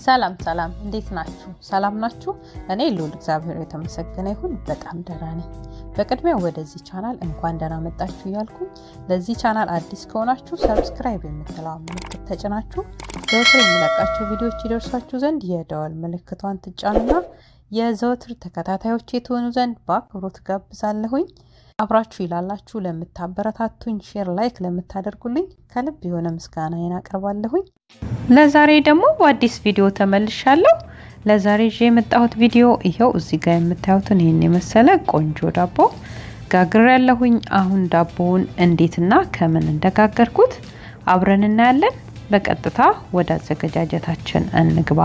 ሰላም ሰላም፣ እንዴት ናችሁ? ሰላም ናችሁ? እኔ ልዑል እግዚአብሔር የተመሰገነ ይሁን በጣም ደህና ነኝ። በቅድሚያ ወደዚህ ቻናል እንኳን ደህና መጣችሁ እያልኩኝ ለዚህ ቻናል አዲስ ከሆናችሁ ሰብስክራይብ የምትለዋ ምልክት ተጭናችሁ ዘወትር የሚለቃቸው ቪዲዮዎች ይደርሷችሁ ዘንድ የደወል ምልክቷን ትጫኑና የዘወትር ተከታታዮች የተሆኑ ዘንድ በአክብሮት ጋብዛለሁኝ። አብራችሁ ይላላችሁ ለምታበረታቱኝ፣ ሼር ላይክ ለምታደርጉልኝ ከልብ የሆነ ምስጋናዬን አቀርባለሁኝ። ለዛሬ ደግሞ በአዲስ ቪዲዮ ተመልሻለሁ። ለዛሬ ይዤ የመጣሁት ቪዲዮ ይኸው እዚህ ጋር የምታዩትን ይህን የመሰለ ቆንጆ ዳቦ ጋግር ያለሁኝ። አሁን ዳቦውን እንዴትና ከምን እንደጋገርኩት አብረን እናያለን። በቀጥታ ወደ አዘገጃጀታችን እንግባ።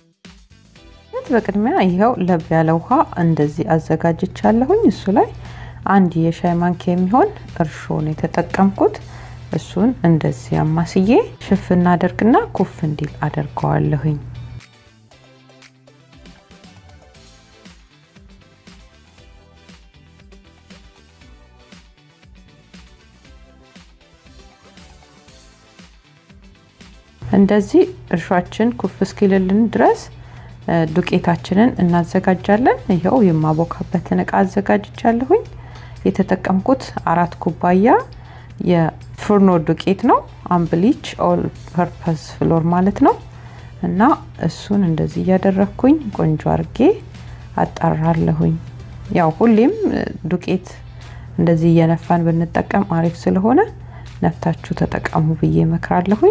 በቅድሚያ ይኸው ለብ ያለ ውሃ እንደዚህ አዘጋጅቻለሁኝ። እሱ ላይ አንድ የሻይ ማንኪያ የሚሆን እርሾን የተጠቀምኩት እሱን እንደዚህ አማስዬ ሽፍና አደርግና ኩፍ እንዲል አደርገዋለሁኝ። እንደዚህ እርሾችን ኩፍ እስኪልልን ድረስ ዱቄታችንን እናዘጋጃለን። ይኸው የማቦካበትን እቃ አዘጋጅቻለሁኝ። የተጠቀምኩት አራት ኩባያ የፍርኖ ዱቄት ነው። አምብሊች ኦል ፐርፐስ ፍሎር ማለት ነው። እና እሱን እንደዚህ እያደረግኩኝ ቆንጆ አርጌ አጣራለሁኝ። ያው ሁሌም ዱቄት እንደዚህ እየነፋን ብንጠቀም አሪፍ ስለሆነ ነፍታችሁ ተጠቀሙ ብዬ እመክራለሁኝ።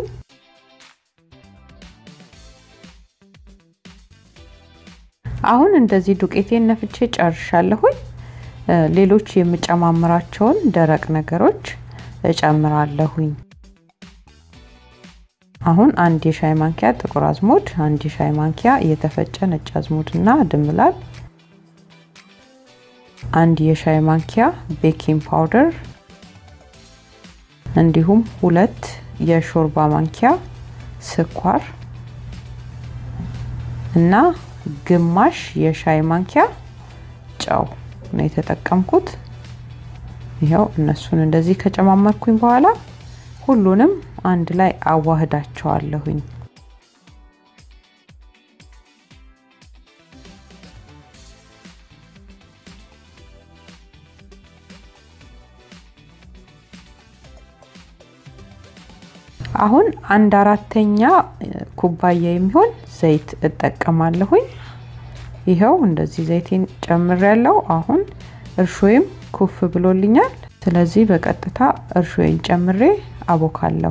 አሁን እንደዚህ ዱቄቴን ነፍቼ ጨርሻለሁኝ። ሌሎች የምጨማምራቸውን ደረቅ ነገሮች እጨምራለሁኝ። አሁን አንድ የሻይ ማንኪያ ጥቁር አዝሙድ፣ አንድ የሻይ ማንኪያ የተፈጨ ነጭ አዝሙድ እና ድንብላል፣ አንድ የሻይ ማንኪያ ቤኪንግ ፓውደር እንዲሁም ሁለት የሾርባ ማንኪያ ስኳር እና ግማሽ የሻይ ማንኪያ ጨው ነው የተጠቀምኩት። ይኸው እነሱን እንደዚህ ከጨማመርኩኝ በኋላ ሁሉንም አንድ ላይ አዋህዳቸዋለሁኝ። አሁን አንድ አራተኛ ኩባያ የሚሆን ዘይት እጠቀማለሁኝ። ይኸው እንደዚህ ዘይቴን ጨምሬያለሁ። አሁን እርሾዬም ኩፍ ብሎልኛል። ስለዚህ በቀጥታ እርሾዬን ጨምሬ አቦካለሁ።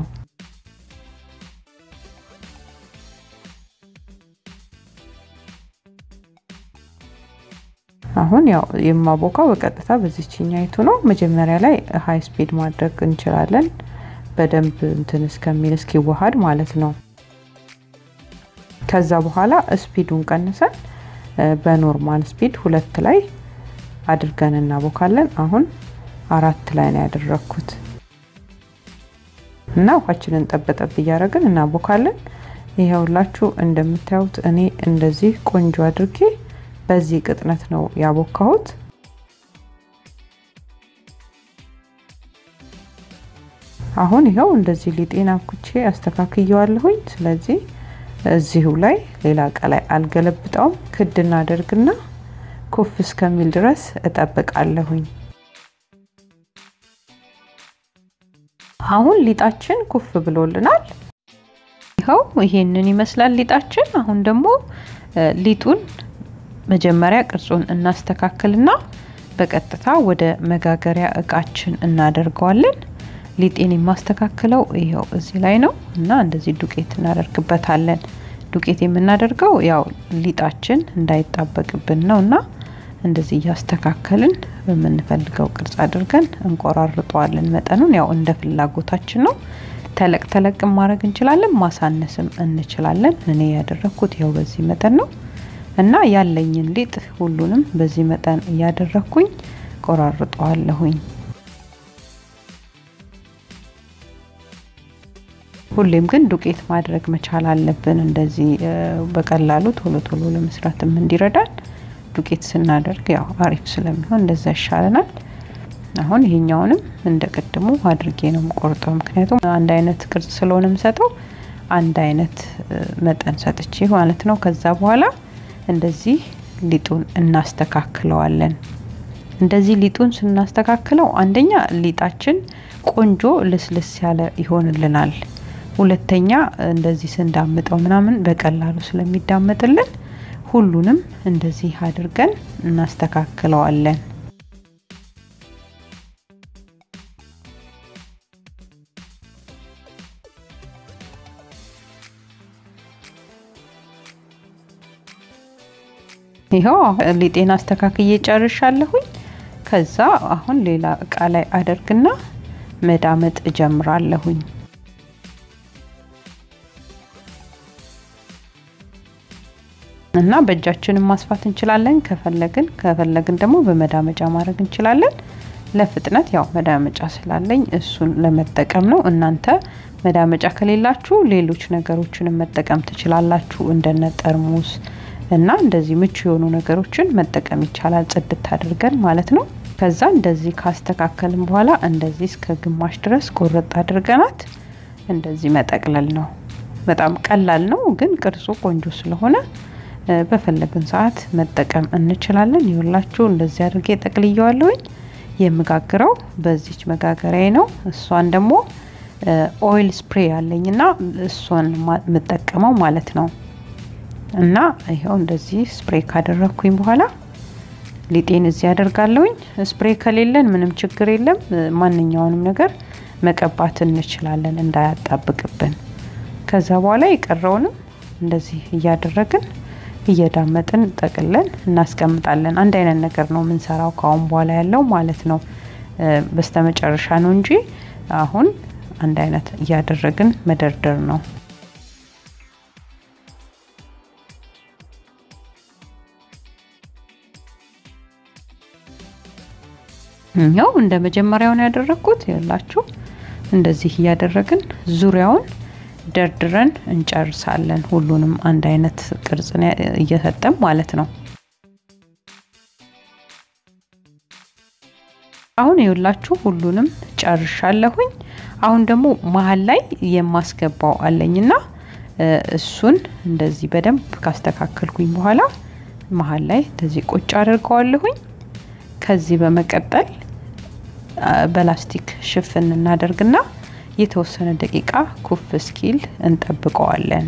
አሁን ያው የማቦካው በቀጥታ በዚችኛይቱ ነው። መጀመሪያ ላይ ሀይ ስፒድ ማድረግ እንችላለን፣ በደንብ እንትን እስከሚል እስኪዋሃድ ማለት ነው። ከዛ በኋላ ስፒዱን ቀንሰን በኖርማል ስፒድ ሁለት ላይ አድርገን እናቦካለን። አሁን አራት ላይ ነው ያደረኩት እና ውሃችንን ጠበጠብ እያደረግን እናቦካለን። ይኸውላችሁ እንደምታዩት እኔ እንደዚህ ቆንጆ አድርጌ በዚህ ቅጥነት ነው ያቦካሁት። አሁን ይኸው እንደዚህ ሊጤን አብኩቼ አስተካክየዋለሁኝ። ስለዚህ እዚሁ ላይ ሌላ እቃ ላይ አልገለብጠውም። ክድ እናደርግና ኩፍ እስከሚል ድረስ እጠብቃለሁኝ። አሁን ሊጣችን ኩፍ ብሎልናል። ይኸው ይሄንን ይመስላል ሊጣችን። አሁን ደግሞ ሊጡን መጀመሪያ ቅርጹን እናስተካክልና በቀጥታ ወደ መጋገሪያ እቃችን እናደርገዋለን። ሊጤን የማስተካክለው ይኸው እዚህ ላይ ነው እና እንደዚህ ዱቄት እናደርግበታለን። ዱቄት የምናደርገው ያው ሊጣችን እንዳይጣበቅብን ነው እና እንደዚህ እያስተካከልን በምንፈልገው ቅርጽ አድርገን እንቆራርጠዋለን። መጠኑን ያው እንደ ፍላጎታችን ነው። ተለቅ ተለቅ ማድረግ እንችላለን፣ ማሳነስም እንችላለን። እኔ ያደረግኩት ያው በዚህ መጠን ነው እና ያለኝን ሊጥ ሁሉንም በዚህ መጠን እያደረግኩኝ ቆራርጠዋለሁኝ። ሁሌም ግን ዱቄት ማድረግ መቻል አለብን። እንደዚህ በቀላሉ ቶሎ ቶሎ ለመስራትም እንዲረዳን ዱቄት ስናደርግ ያው አሪፍ ስለሚሆን እንደዛ ይሻለናል። አሁን ይሄኛውንም እንደ ቅድሙ አድርጌ ነው የምቆርጠው። ምክንያቱም አንድ አይነት ቅርጽ ስለሆነ የምሰጠው አንድ አይነት መጠን ሰጥቼ ማለት ነው። ከዛ በኋላ እንደዚህ ሊጡን እናስተካክለዋለን። እንደዚህ ሊጡን ስናስተካክለው አንደኛ ሊጣችን ቆንጆ ልስልስ ያለ ይሆንልናል። ሁለተኛ እንደዚህ ስንዳምጠው ምናምን በቀላሉ ስለሚዳመጥልን ሁሉንም እንደዚህ አድርገን እናስተካክለዋለን። ይኸው ሊጤን አስተካክዬ ጨርሻለሁኝ። ከዛ አሁን ሌላ እቃ ላይ አደርግና መዳመጥ እጀምራለሁኝ። እና በእጃችንም ማስፋት እንችላለን ከፈለግን ከፈለግን ደግሞ በመዳመጫ ማድረግ እንችላለን። ለፍጥነት ያው መዳመጫ ስላለኝ እሱን ለመጠቀም ነው። እናንተ መዳመጫ ከሌላችሁ ሌሎች ነገሮችንም መጠቀም ትችላላችሁ እንደነ ጠርሙስ እና እንደዚህ ምቹ የሆኑ ነገሮችን መጠቀም ይቻላል፣ ጽድት አድርገን ማለት ነው። ከዛ እንደዚህ ካስተካከልን በኋላ እንደዚህ እስከ ግማሽ ድረስ ቆረጥ አድርገናት እንደዚህ መጠቅለል ነው። በጣም ቀላል ነው፣ ግን ቅርጹ ቆንጆ ስለሆነ በፈለግን ሰዓት መጠቀም እንችላለን። ይኸውላችሁ እንደዚህ አድርጌ ጠቅልየዋለሁኝ። የምጋግረው በዚች መጋገሪያ ነው። እሷን ደግሞ ኦይል ስፕሬ አለኝና እሷን የምጠቀመው ማለት ነው። እና ይኸው እንደዚህ ስፕሬ ካደረግኩኝ በኋላ ሊጤን እዚህ አደርጋለሁኝ። ስፕሬ ከሌለን ምንም ችግር የለም። ማንኛውንም ነገር መቀባት እንችላለን እንዳያጣብቅብን። ከዛ በኋላ የቀረውንም እንደዚህ እያደረግን እየዳመጥን ጠቅለን እናስቀምጣለን። አንድ አይነት ነገር ነው የምንሰራው ከአሁን በኋላ ያለው ማለት ነው። በስተመጨረሻ ነው እንጂ አሁን አንድ አይነት እያደረግን መደርደር ነው። ያው እንደ መጀመሪያውን ያደረግኩት ያላችሁ እንደዚህ እያደረግን ዙሪያውን ደርድረን እንጨርሳለን። ሁሉንም አንድ አይነት ቅርጽ እየሰጠን ማለት ነው። አሁን የሁላችሁ ሁሉንም ጨርሻለሁኝ። አሁን ደግሞ መሀል ላይ የማስገባው አለኝና እሱን እንደዚህ በደንብ ካስተካከልኩኝ በኋላ መሀል ላይ እንደዚህ ቁጭ አድርገዋለሁኝ። ከዚህ በመቀጠል በላስቲክ ሽፍን እናደርግና የተወሰነ ደቂቃ ኩፍ እስኪል እንጠብቀዋለን።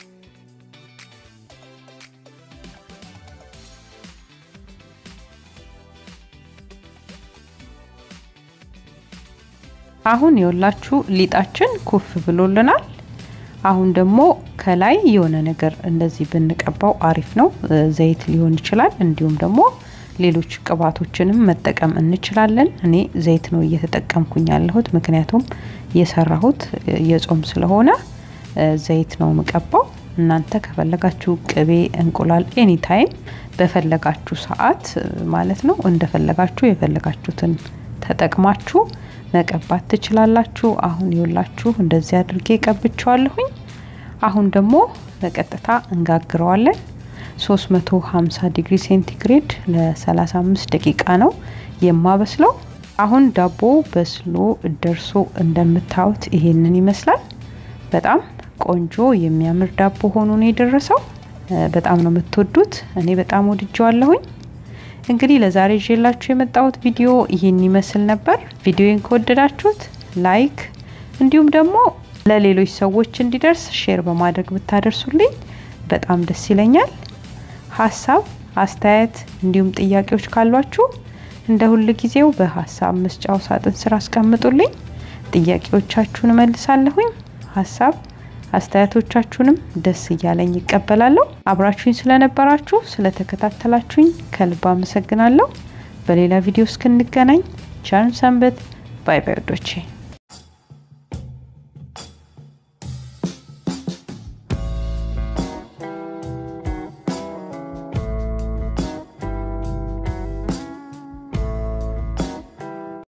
አሁን የወላችሁ ሊጣችን ኩፍ ብሎልናል። አሁን ደግሞ ከላይ የሆነ ነገር እንደዚህ ብንቀባው አሪፍ ነው። ዘይት ሊሆን ይችላል። እንዲሁም ደግሞ ሌሎች ቅባቶችንም መጠቀም እንችላለን። እኔ ዘይት ነው እየተጠቀምኩኝ ያለሁት፣ ምክንያቱም የሰራሁት የጾም ስለሆነ ዘይት ነው የምቀባው። እናንተ ከፈለጋችሁ ቅቤ፣ እንቁላል ኤኒታይም በፈለጋችሁ ሰዓት ማለት ነው እንደፈለጋችሁ የፈለጋችሁትን ተጠቅማችሁ መቀባት ትችላላችሁ። አሁን ይውላችሁ እንደዚህ አድርጌ ቀብቸዋለሁኝ። አሁን ደግሞ በቀጥታ እንጋግረዋለን። 350 ዲግሪ ሴንቲግሬድ ለ35 ደቂቃ ነው የማበስለው። አሁን ዳቦ በስሎ ደርሶ እንደምታዩት ይሄንን ይመስላል። በጣም ቆንጆ የሚያምር ዳቦ ሆኖ ነው የደረሰው። በጣም ነው የምትወዱት። እኔ በጣም ወድጀዋለሁኝ። እንግዲህ ለዛሬ ይዤላችሁ የመጣሁት ቪዲዮ ይህን ይመስል ነበር። ቪዲዮን ከወደዳችሁት ላይክ፣ እንዲሁም ደግሞ ለሌሎች ሰዎች እንዲደርስ ሼር በማድረግ ብታደርሱልኝ በጣም ደስ ይለኛል። ሀሳብ አስተያየት፣ እንዲሁም ጥያቄዎች ካሏችሁ እንደ ሁል ጊዜው በሀሳብ መስጫው ሳጥን ስር አስቀምጡልኝ። ጥያቄዎቻችሁን እመልሳለሁኝ። ሀሳብ አስተያየቶቻችሁንም ደስ እያለኝ ይቀበላለሁ። አብራችሁኝ ስለነበራችሁ ስለተከታተላችሁኝ ከልብ አመሰግናለሁ። በሌላ ቪዲዮ እስክንገናኝ ቻን ሰንበት። ባይ ባይ ወዶቼ